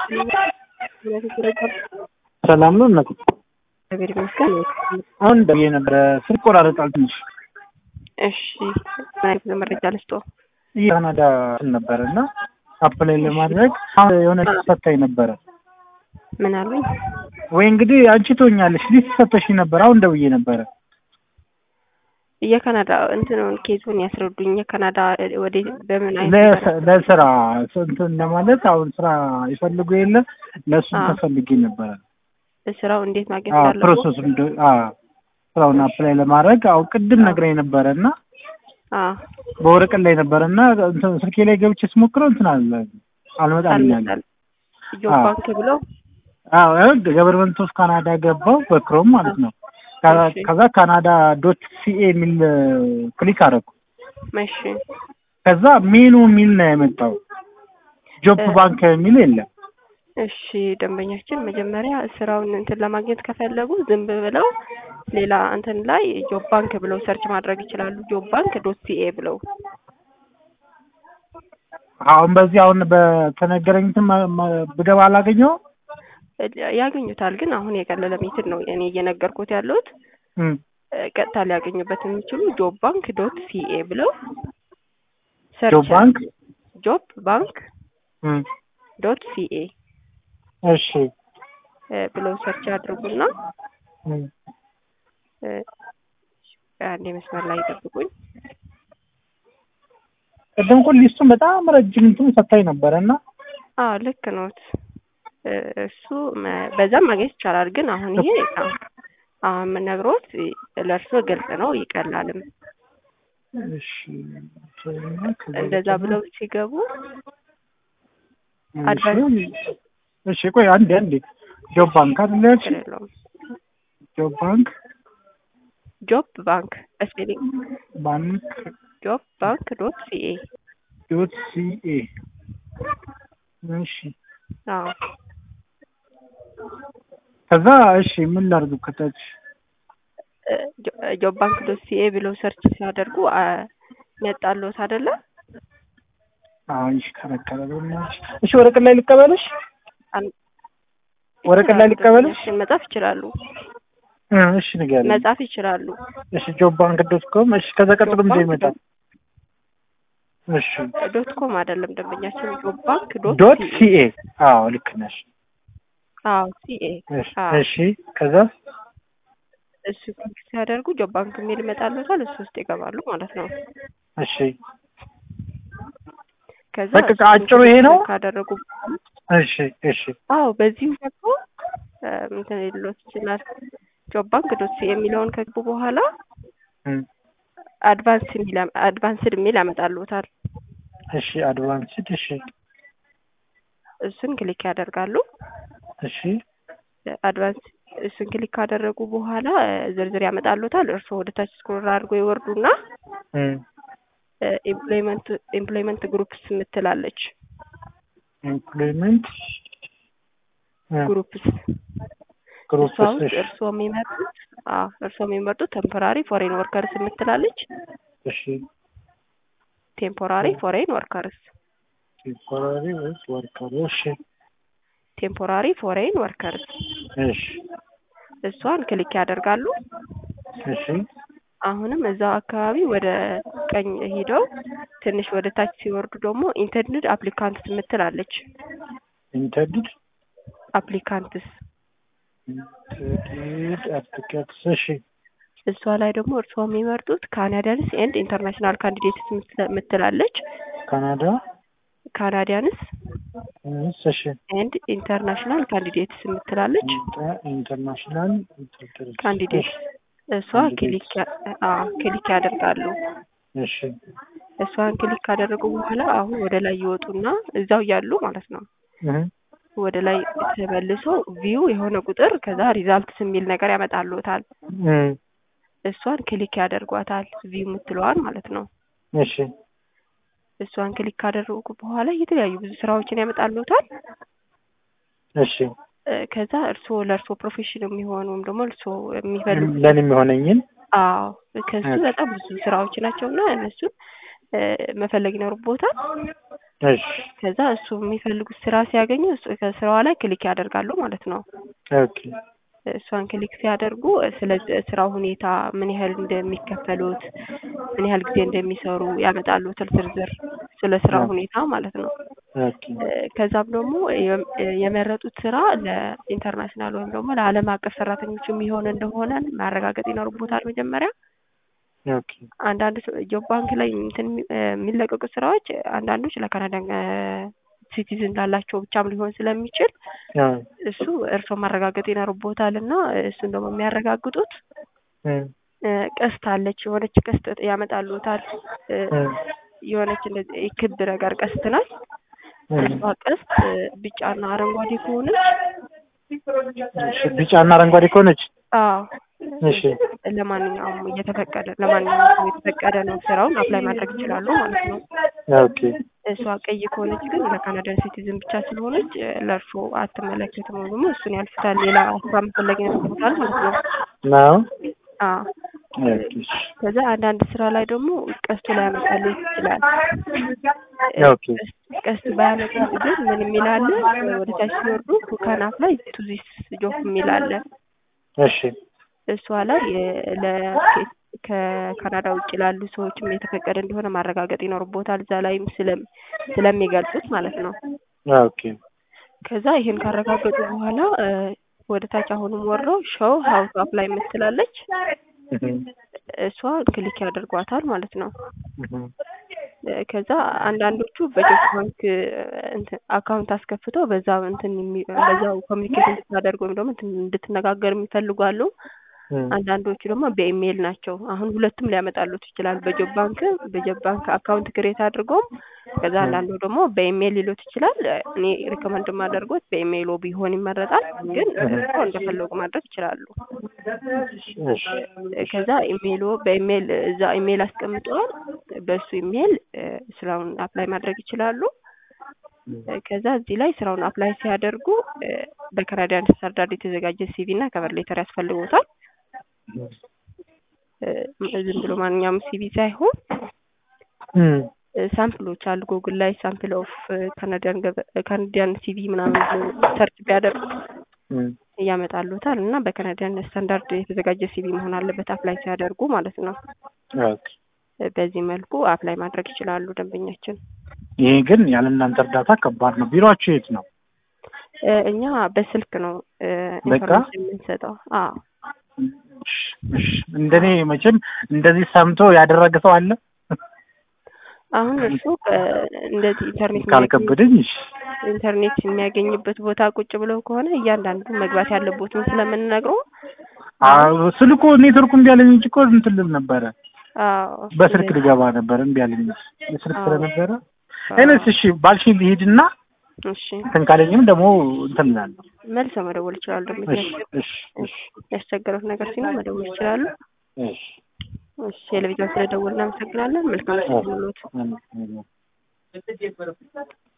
ሰላም ነው እናት? እግዚአብሔር ይመስገን። አሁን ደውዬ ነበረ ስልክ ቆራረጣል ትንሽ። እሺ ምን አይነት መረጃ ልስጦ? የካናዳ እንትን ነበረ እና አፕላይ ለማድረግ አሁን የሆነ ሰታኝ ነበረ ምን አሉኝ? ወይ እንግዲህ አንቺ ትሆኛለሽ ሊስት ሰተሽኝ ነበር። አሁን ደውዬ ነበረ የካናዳ እንትኑን ኬዙን ያስረዱኝ። የካናዳ ወደ በምን አይነት ለስ- ለስራ እንትን ለማለት አሁን ስራ ይፈልጉ የለ ለእሱ አዎ። ተፈልጌ ነበረ። ስራው እንዴት ማግኘት አዎ እንዳለብዎ? ፕሮሰሱ እንደ- አዎ ስራውን አፕላይ ለማድረግ አሁን ቅድም ነግራኝ ነበረ እና አዎ በወረቀት ላይ ነበረ እና እንትን ስልኬ ላይ ገብቼ ስሞክረው እንትን አለ አልመጣልኝ አለ። አልመጣል ጆብ አዎ። ባንክ ብለው አዎ ገቨርንመንት ኦፍ ካናዳ ገባው በክሮም ማለት ነው። ከ- እሺ። ከዛ ካናዳ ዶት ሲኤ የሚል ክሊክ አደረኩ። መሽ ከዛ ሜኑ የሚል ነው የመጣው። ጆብ እ- ባንክ የሚል የለም። እሺ ደንበኛችን መጀመሪያ ስራውን እንትን ለማግኘት ከፈለጉ ዝም ብለው ሌላ እንትን ላይ ጆብ ባንክ ብለው ሰርች ማድረግ ይችላሉ። ጆብ ባንክ ዶት ሲኤ ብለው አሁን በዚህ አሁን በተነገረኝ እንትን ማ- ማ- ብገባ አላገኘው ያገኙታል። ግን አሁን የቀለለ ሜትድ ነው እኔ እየነገርኩት ያለሁት እ፣ ቀጥታ ሊያገኙበት የሚችሉ ጆብ ባንክ ዶት ሲኤ ብለው ሰርች ጆብ ባንክ ጆብ ባንክ እም፣ ዶት ሲኤ እሺ ብለው ሰርች አድርጉና እም፣ እ፣ አንዴ መስመር ላይ ይጠብቁኝ። ቅድም እኮ ሊስቱን በጣም ረጅም እንትን ሰታኝ ነበረ እና አዎ ልክ ኖት። እ፣ እሱ መ- በዛም ማግኘት ይቻላል። ግን አሁን ይሄ አዎ፣ አሁን የምነግሮት ለእርሶ ግልጽ ነው ይቀላልም። እሺ እንደዛ ብለው ሲገቡ እሺ፣ አድቫንስ እሺ ቆይ አንዴ አንዴ ጆብ ባንክ አይደል ያልሽኝ? ችግር የለውም። ጆብ ባንክ ጆብ ባንክ ስፔሊንግ ባንክ ጆብ ባንክ ዶት ሲኤ ዶት ሲኤ እሺ አዎ ከዛ እሺ ምን ላድርግ ከታች እ፣ ጆ- ጆብ ባንክ ዶት ሲኤ ብለው ሰርች ሲያደርጉ አ፣ መጣልዎት አይደለ? አሁን ይሽከረከረ በእናትሽ እሺ ወረቀት ላይ ልቀበልሽ አን- ወረቀት ላይ ልቀበልሽ ደንበኛችን መጻፍ ይችላሉ። እ፣ እሺ ንገሪኝ መጻፍ ይችላሉ። እሺ ጆብ ባንክ ዶት ኮም እሺ ከዛ ቀጥሎ ጆብ ምንድን ባንክ ይመጣል እሺ ዶት ኮም አይደለም ደንበኛችን ጆብ ባንክ ዶት ዶት ሲኤ ሲኤ አዎ ልክ ነሽ አዎ ሲኤ እሺ አዎ እሺ ከዛ እሱ ክሊክ ሲያደርጉ ጆብ ባንክ የሚል ይመጣልዎታል። እሱ ውስጥ ይገባሉ ማለት ነው። እሺ ከዛ በቃ እሱን አጭሩ ይሄ ነው? ክሊክ ካደረጉ እሺ እሺ አዎ በዚሁ ደግሞ እ፣ እንትን ሊሎት ይችላል። ጆብ ባንክ ዶት ሲኤ የሚለውን ከገቡ በኋላ እም፣ አድቫንስ የሚል አድቫንስድ የሚል ያመጣልዎታል። እሺ አድቫንስድ እሺ እሱን ክሊክ ያደርጋሉ። እሺ አድቫንስ እሱን ክሊክ ካደረጉ በኋላ እ፣ ዝርዝር ያመጣልዎታል። እርስዎ ወደ ታች ስክሮል አድርጎ ይወርዱና እም፣ ኤምፕሎይመንት ኤምፕሎይመንት ግሩፕስ የምትላለች ኤምፕሎይመንት እ፣ ግሩፕስ ግሩፕ እሷ ውስጥ እሺ እርስዎ የሚመርጡት አዎ እርስዎ የሚመርጡት ቴምፖራሪ ፎሬን ወርከርስ የምትላለች እሺ ቴምፖራሪ ፎሬን ወርከርስ ቴምፖራሪ ወይስ ወርከር እሺ ቴምፖራሪ ፎሬን ወርከርስ እሺ እሷን ክሊክ ያደርጋሉ። እሺ አሁንም እዛው አካባቢ ወደ ቀኝ ሂደው ትንሽ ወደ ታች ሲወርዱ ደግሞ ኢንተንድድ አፕሊካንትስ የምትላለች ኢንተርዲድ አፕሊካንትስ ኢንተርዲድ አፕሊኬትስ እሺ እሷ ላይ ደግሞ እርስዎ የሚመርጡት ካናዲያንስ ኤንድ ኢንተርናሽናል ካንዲዴትስ የምትላለች ካናዳ ካናዲያንስ እስ እሺ ኤንድ ኢንተርናሽናል ካንዲዴትስ የምትላለች ኢንተ- ኢንተርናሽናል ኢንተርዲድ ካንዲዴት እሷ ካንዲዴትስ። ክሊክ ያ- አዎ ክሊክ ያደርጋሉ። እሺ እሷን ክሊክ ካደረጉ በኋላ አሁን ወደ ላይ ይወጡና እዛው ያሉ ማለት ነው እህ ወደ ላይ ተመልሶ ቪው የሆነ ቁጥር ከዛ ሪዛልትስ የሚል ነገር ያመጣልዎታል። እም፣ እሷን ክሊክ ያደርጓታል ቪው የምትለዋን ማለት ነው። እሺ እሷን ክሊክ ካደረጉ በኋላ የተለያዩ ብዙ ስራዎችን ያመጣልዎታል። እሺ እ፣ ከዛ እርስዎ ለእርስዎ ፕሮፌሽን የሚሆኑ ወይም ደግሞ እርስዎ የሚፈልጉ ለኔ የሚሆነኝን አዎ ከሱ ኦኬ። በጣም ብዙ ስራዎች ናቸው እና እነሱን እ፣ መፈለግ ይኖርቦታል። እሺ ከዛ እሱ የሚፈልጉት ስራ ሲያገኙ እሱ- ከስራዋ ላይ ክሊክ ያደርጋሉ ማለት ነው። ኦኬ እሷን ክሊክ ሲያደርጉ ስለ ስራው ሁኔታ ምን ያህል እንደሚከፈሉት ምን ያህል ጊዜ እንደሚሰሩ ያመጣሉትን ዝርዝር ስለ ስራው ሁኔታ ማለት ነው። ኦኬ ከዛም ደግሞ የ- የመረጡት ስራ ለኢንተርናሽናል ወይም ደግሞ ለዓለም አቀፍ ሰራተኞች የሚሆን እንደሆነ ማረጋገጥ ይኖርቦታል መጀመሪያ። ኦኬ አንዳንድ ጆብ ባንክ ላይ እንትን የሚ- የሚለቀቁ ስራዎች አንዳንዶች ለካናዳ ሲቲዝን ላላቸው ብቻም ሊሆን ስለሚችል አዎ እሱ እርስዎ ማረጋገጥ ይኖርቦታል እና እሱን ደግሞ የሚያረጋግጡት እ እ፣ ቀስት አለች የሆነች ቀስት ያመጣሉታል እ፣ እ የሆነች እንደዚህ ክብ ነገር ቀስት ናት። እ እሷ ቀስት እ፣ ቢጫና አረንጓዴ ከሆነች እሺ ቢጫና አረንጓዴ ከሆነች አዎ እሺ ለማንኛውም እየተፈቀደ ለማንኛውም ሰው የተፈቀደ ነው ስራውን አፕላይ ማድረግ ይችላሉ ማለት ነው። ኦኬ እሷ ቀይ ከሆነች ግን ለካናዳን ሲቲዝን ብቻ ስለሆነች እ፣ ለእርሶ አትመለከትም ወይም ደግሞ እሱን ያልፉታል። ሌላ ስራ መፈለግ ይኖርቦታል ማለት ነው። ነው አዎ ኦኬ እሺ ከዛ አንዳንድ ስራ ላይ ደግሞ ቀስቱ ላይ ያመጣልህ ይችላል። ኦኬ ቀስት- ቀስት ባያመጣል ግን ምን የሚል አለ ወደ ታች ሲወርዱ ካናፍ ላይ ቱ ዚስ ጆብ የሚል አለ። እሺ እሷ ላይ የ- ለ ከካናዳ ውጭ ላሉ ሰዎችም የተፈቀደ እንደሆነ ማረጋገጥ ይኖርቦታል። እዛ ላይም ስለም ስለሚገልጹት ማለት ነው። ኦኬ ከዛ ይሄን ካረጋገጡ በኋላ እ፣ ወደ ታች አሁንም ወርደው ሾው ሀው ቱ አፕላይ የምትላለች እህ እሷ ክሊክ ያደርጓታል ማለት ነው። እህ እ፣ ከዛ አንዳንዶቹ በጆብ ባንክ እ፣ እንትን አካውንት አስከፍተው በዛ እንትን የሚ- በዛው ኮሚኒኬት እንድታደርግ ወይም ደግሞ እንትን እንድትነጋገር የሚፈልጉ አሉ። እ አንዳንዶቹ ደግሞ በኢሜይል ናቸው። አሁን ሁለቱም ሊያመጣሉት ይችላል። በጆብ ባንክ በጆብ ባንክ አካውንት ክሬት አድርጎም ከዛ አንዳንዱ ደግሞ በኢሜይል ሊሉት ይችላል። እኔ ሪኮመንድ የማደርጎት በኢሜይሎ ቢሆን ይመረጣል። ግን እርስዎ እንደፈለጉ ማድረግ ይችላሉ። እሺ ከዛ ኢሜይሎ በኢሜይል እዛ ኢሜይል አስቀምጠዋል። በሱ ኢሜይል እ፣ ስራውን አፕላይ ማድረግ ይችላሉ። እ፣ ከዛ እዚህ ላይ ስራውን አፕላይ ሲያደርጉ እ፣ በካናዲያን ስታንዳርድ የተዘጋጀ ሲቪ እና ከቨር ሌተር ያስፈልጎታል። እ፣ ዝም ብሎ ማንኛውም ሲቪ ሳይሆን እ እ፣ ሳምፕሎች አሉ። ጉግል ላይ ሳምፕል ኦፍ ካናዲያን ካናዲያን ሲቪ ምናምን ብሎ ሰርች ቢያደርጉ እ እያመጣሉታል እና በካናዲያን ስታንዳርድ የተዘጋጀ ሲቪ መሆን አለበት አፕላይ ሲያደርጉ ማለት ነው። ኦኬ እ፣ በዚህ መልኩ አፕላይ ማድረግ ይችላሉ ደንበኛችን። ይሄ ግን ያለ እናንተ እርዳታ ከባድ ነው። ቢሮአችሁ የት ነው? እ፣ እኛ በስልክ ነው እ፣ በቃ? ኢንፎርሜሽን የምንሰጠው። አዎ እሺ እሺ። እንደኔ መቼም እንደዚህ ሰምቶ ያደረገ ሰው አለ አሁን እሱ እ፣ እንደዚህ ኢንተርኔት የሚያገኝ- ካልከበደኝ። እሺ ኢንተርኔት የሚያገኝበት ቦታ ቁጭ ብለው ከሆነ እያንዳንዱ መግባት ያለቦትን ስለምንነግረው አዎ ስልኩ ኔትወርኩ እምቢ አለኝ እንጂ እኮ እንትን ልል ነበረ። አዎ በስልክ እንደዚህ- ልገባ ነበር እምቢ አለኝ እንጂ የስልክ አዎ። ስለነበረ አዎ። እኔስ እሺ ባልሽኝ ልሂድና እሺ እንትን ካለኝም ደግሞ እንትን እላለሁ። መልሰው መደወል ይችላሉ። ደግሞ እሺ እሺ እሺ ያስቸገሩት ነገር ሲኖር መደወል ይችላሉ። እሺ እሺ ቴሌቪዥን ስለደወልን እናመሰግናለን። መልካም ምሽት ይሁንልዎት። አሜን።